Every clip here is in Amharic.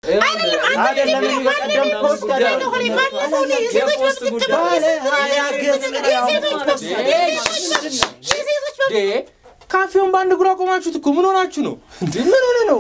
አይደለም እኔ በቀደም ፖስት ያደረኩት ባለ ሀያ ገጽ ነው ያወጣሁት። ዴ ካፌውን በአንድ እግሩ አቆማችሁት እኮ ምን ሆናችሁ ነው እንዴ? ምን ሆነ ነው?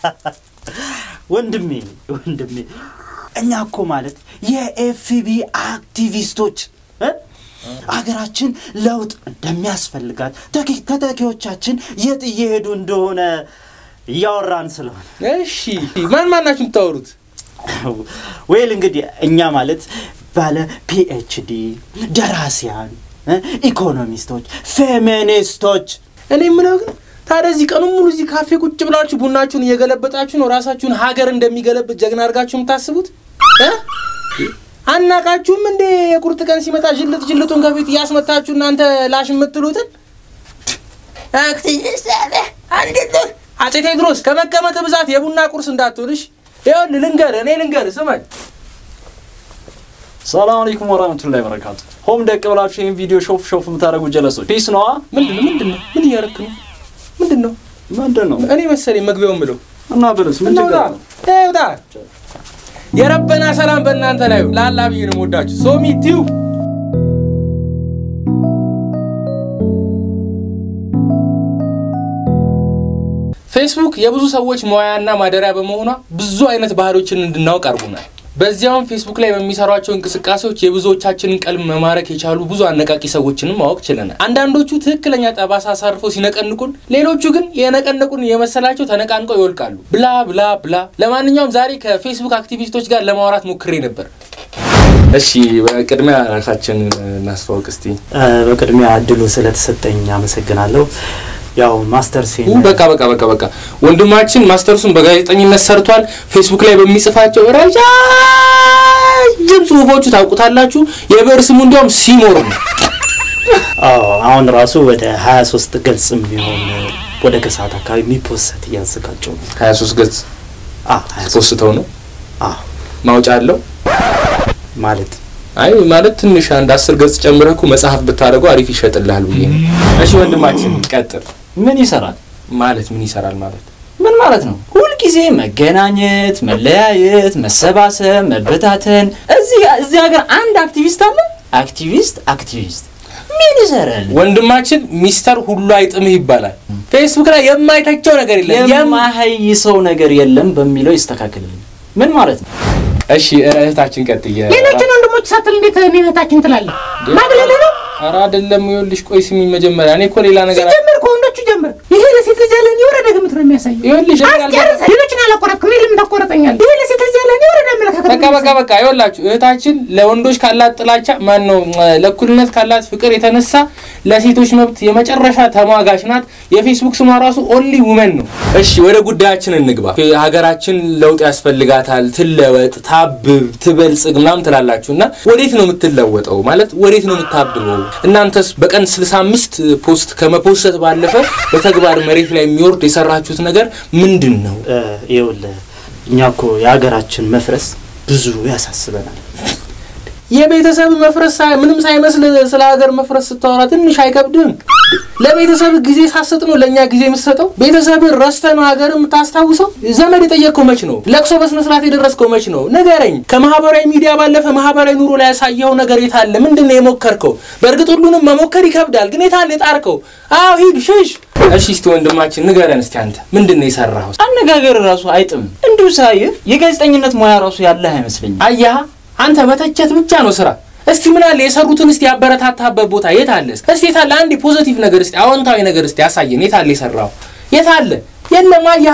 ወንድሜ ወንድሜ እኛ እኮ ማለት የኤፍቢ አክቲቪስቶች እ? አገራችን ለውጥ እንደሚያስፈልጋት ተኪ- ተተኪዎቻችን የት እየሄዱ እንደሆነ እያወራን ስለሆነ እሺ ማን ማን ናችሁ የምታወሩት? ወይል እንግዲህ እኛ ማለት ባለ ፒኤችዲ ደራሲያን እ? ኢኮኖሚስቶች ፌሚኒስቶች እኔ የምለው ግን ታዲያ እዚህ ቀኑን ሙሉ እዚህ ካፌ ቁጭ ብላችሁ ቡናችሁን እየገለበጣችሁ ነው ራሳችሁን ሀገር እንደሚገለብጥ ጀግና አድርጋችሁ የምታስቡት እ? አናቃችሁም እንዴ? የቁርጥ ቀን ሲመጣ ጅልጥ ጅልጡን ከፊት እያስመታችሁ እናንተ ላሽ የምትሉትን አክቲቪስት አለ አንዴት ነው አፄ ቴዎድሮስ ከመቀመጥ ብዛት የቡና ቁርስ እንዳትውልሽ። ይኸውልህ ልንገርህ፣ እኔ ልንገርህ፣ ስማኝ ሰላም አለይኩም ወራህመቱላሂ ወበረካቱ። ሆም ደቅ ብላችሁ ይህን ቪዲዮ ሾፍ ሾፍ የምታደርጉ ጀለሶች ፒስ ነዋ። ምንድን ነው ምንድን ነው ምን እያደረክ ነው? ምንድን ነው ምንድን ነው እኔ መሰለኝ መግቢያውን ምለው እና ብልስ ምን ችግር አለው? ውጣ የረበና ሰላም በእናንተ ላይ ይሁን። ላላ ብዬ ነው የምወዳችሁ። ሶሚ ቲዩ ፌስቡክ የብዙ ሰዎች መዋያና ማደሪያ በመሆኗ ብዙ አይነት ባህሎችን እንድናውቅ አድርጎናል። በዚያውም ፌስቡክ ላይ በሚሰሯቸው እንቅስቃሴዎች የብዙዎቻችንን ቀልብ መማረክ የቻሉ ብዙ አነቃቂ ሰዎችንም ማወቅ ችለናል። አንዳንዶቹ ትክክለኛ ጠባሳ አሳርፈው ሲነቀንቁን፣ ሌሎቹ ግን የነቀነቁን የመሰላቸው ተነቃንቀው ይወልቃሉ። ብላ ብላ ብላ። ለማንኛውም ዛሬ ከፌስቡክ አክቲቪስቶች ጋር ለማውራት ሞክሬ ነበር። እሺ፣ በቅድሚያ ራሳችን እናስተዋውቅ እስቲ። እ፣ በቅድሚያ እድሉ ስለተሰጠኝ አመሰግናለሁ። ያው ማስተር ሴን በቃ በቃ በቃ በቃ ወንድማችን ማስተርሱን በጋዜጠኝነት ሰርቷል። ፌስቡክ ላይ በሚጽፋቸው ረጃጅም ጽሁፎቹ ታውቁታላችሁ። የብዕር ስሙ እንዲያውም ሲሞር ነው። አዎ፣ አሁን ራሱ ወደ 23 ገጽ የሚሆን ወደ ከሰዓት አካባቢ የሚፖሰት እያዘጋጀው ነው። 23 ገጽ አዎ፣ 23 ፖስተው ነው አዎ፣ ማውጫ አለው። ማለት አይ ማለት ትንሽ አንድ አስር ገጽ ጨምረህ እኮ መጽሐፍ ብታደርገው አሪፍ ይሸጥልሃል ብዬ ነው። እሺ ወንድማችን ቀጥል። ምን ይሰራል? ማለት ምን ይሰራል ማለት ምን ማለት ነው? ሁልጊዜ መገናኘት፣ መለያየት፣ መሰባሰብ፣ መበታተን። እዚህ እዚህ ሀገር አንድ አክቲቪስት አለ። አክቲቪስት አክቲቪስት ምን ይሰራል? ወንድማችን ሚስተር ሁሉ አይጥምህ ይባላል። ፌስቡክ ላይ የማይተቸው ነገር የለም። የማ- የማሀይ ሰው ነገር የለም በሚለው ይስተካከልልኝ። ምን ማለት ነው? እሺ እህታችን ቀጥየ ሌሎችን ወንድሞች ሳትል እንዴት እኔ እህታችን ትላለህ? ማግለል ነው። ኧረ አይደለም። ይኸውልሽ ቆይ ስሚ መጀመሪያ እኔ እኮ ሌላ ነገር ሲጀምር ከወንዶቹ ጀምር። ይሄ ለሴት ልጅ ያለን የወረደ ግምት ነው የሚያሳየው። ይኸውልሽ አስጨርሰህ ሌሎችን አላቆረጥክም። እኔ ለምን ታቆረጠኛለህ? ይሄ ለሴት ልጅ ያለን የወረደ አመለካከት ነው በቃ በቃ በቃ ይኸውላችሁ እህታችን ለወንዶች ካላት ጥላቻ ማን ነው ለእኩልነት ካላት ፍቅር የተነሳ ለሴቶች መብት የመጨረሻ ተሟጋች ናት። የፌስቡክ ስሟ ራሱ ኦንሊ ውመን ነው። እሺ ወደ ጉዳያችን እንግባ። ሀገራችን ለውጥ ያስፈልጋታል፣ ትለወጥ፣ ታብብ፣ ትበልጽግ ምናምን ትላላችሁ እና ወዴት ነው የምትለወጠው? ማለት ወዴት ነው የምታብበው? እናንተስ በቀን 65 ፖስት ከመፖሰት ባለፈ በተግባር መሬት ላይ የሚወርድ የሰራችሁት ነገር ምንድን ነው? እ፣ ይኸውልህ እኛ እኮ የሀገራችን መፍረስ ብዙ ያሳስበናል። የቤተሰብ መፍረስ ሳይ- ምንም ሳይመስል ስለ ሀገር መፍረስ ስታወራ ትንሽ አይከብድም? ለቤተሰብ ጊዜ ሳሰጥ ነው ለእኛ ጊዜ የምትሰጠው? ቤተሰብ ረስተ ነው ሀገር የምታስታውሰው? ዘመድ የጠየቅከው መች ነው? ለቅሶ በስነ ስርዓት የደረስከው መች ነው? ንገረኝ። ከማህበራዊ ሚዲያ ባለፈ ማህበራዊ ኑሮ ላይ ያሳየኸው ነገር የታለ? ምንድን ነው የሞከርከው? በእርግጥ ሁሉንም መሞከር ይከብዳል፣ ግን የታለ የጣርከው? አዎ ሂድ ሽሽ። እሺ እስቲ ወንድማችን ንገረን እስቲ አንተ ምንድን ነው የሰራኸው? አነጋገር ራሱ አይጥም። እንዲሁ ሳይህ የጋዜጠኝነት ሙያ ራሱ ያለህ አይመስለኝም። አያህ አንተ መተቸት ብቻ ነው ስራ። እስቲ ምን አለ የሰሩትን እስቲ ያበረታታበት ቦታ የት አለ? እስቲ የት አለ? አንድ ፖዚቲቭ ነገር እስቲ አዎንታዊ ነገር እስቲ ያሳየን። የት አለ የሰራው? የት አለ? የለም። አያህ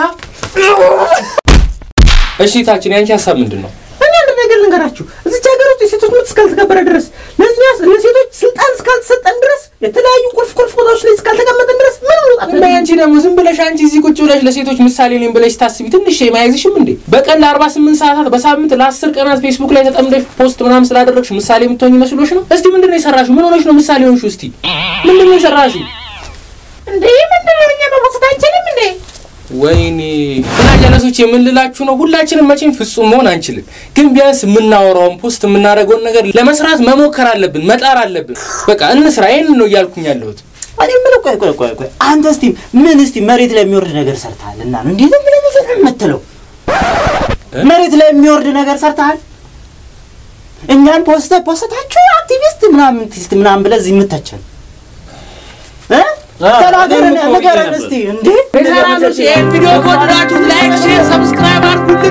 እሺ፣ ታችን ያንቺ ሀሳብ ምንድን ነው? እኔ አንድ ነገር ልንገራችሁ። እዚች ሀገር ውስጥ የሴቶች መብት እስካልተከበረ ድረስ ለእኛ ለሴቶች ስልጣን እስካልተሰጠን ድረስ የተለያዩ ቁልፍ ቁልፍ ቦታዎች ላይ እስካልተቀመጠን ድረስ ምን መውጣት እና ያንቺ ደግሞ ዝም ብለሽ አንቺ እዚህ ቁጭ ብለሽ ለሴቶች ምሳሌ ነኝ ብለሽ ታስቢ ትንሽ የማያይዝሽም እንዴ? በቀን ለ48 ሰዓታት በሳምንት ለ10 ቀናት ፌስቡክ ላይ ተጠምደሽ ፖስት ምናምን ስላደረግሽ ምሳሌ የምትሆኝ መስሎሽ ነው? እስቲ ምንድን ነው የሰራሽው? ምን ሆነሽ ነው ምሳሌ ሆንሽው? እስቲ ምንድን ነው የሰራሽው? እንዴ? ምንድን ነው እኛ መፖሰት አንችልም እንዴ? ወይኔ እና ጀለሶች የምንላችሁ ነው። ሁላችንም መቼም ፍጹም መሆን አንችልም፣ ግን ቢያንስ የምናወራውን ፖስት የምናደርገውን ነገር ለመስራት መሞከር አለብን፣ መጣር አለብን። በቃ እንስራ። ይህን ነው እያልኩኝ ያለሁት። እኔ የምለው ቆይ ቆይ ቆይ ቆይ አንተ እስቲ ምን እስቲ መሬት ላይ የሚወርድ ነገር ሰርተሃል እና ነው እንዴት ብለህ ነው የምትለው? መሬት ላይ የሚወርድ ነገር ሰርተሃል። እኛን ፖስተ ፖስታችሁ አክቲቪስት ምናምን ቲስት ምናምን ብለህ እዚህ የምተቸን እ? ተናገረን እኔም እኮ ንገረን ብዬ እስቲ እንዴ ቤተሰቦች ይህን ቪዲዮ ከወደዳችሁት ላይክ፣ ሼር፣ ሰብስክራይብ አድርጉልን።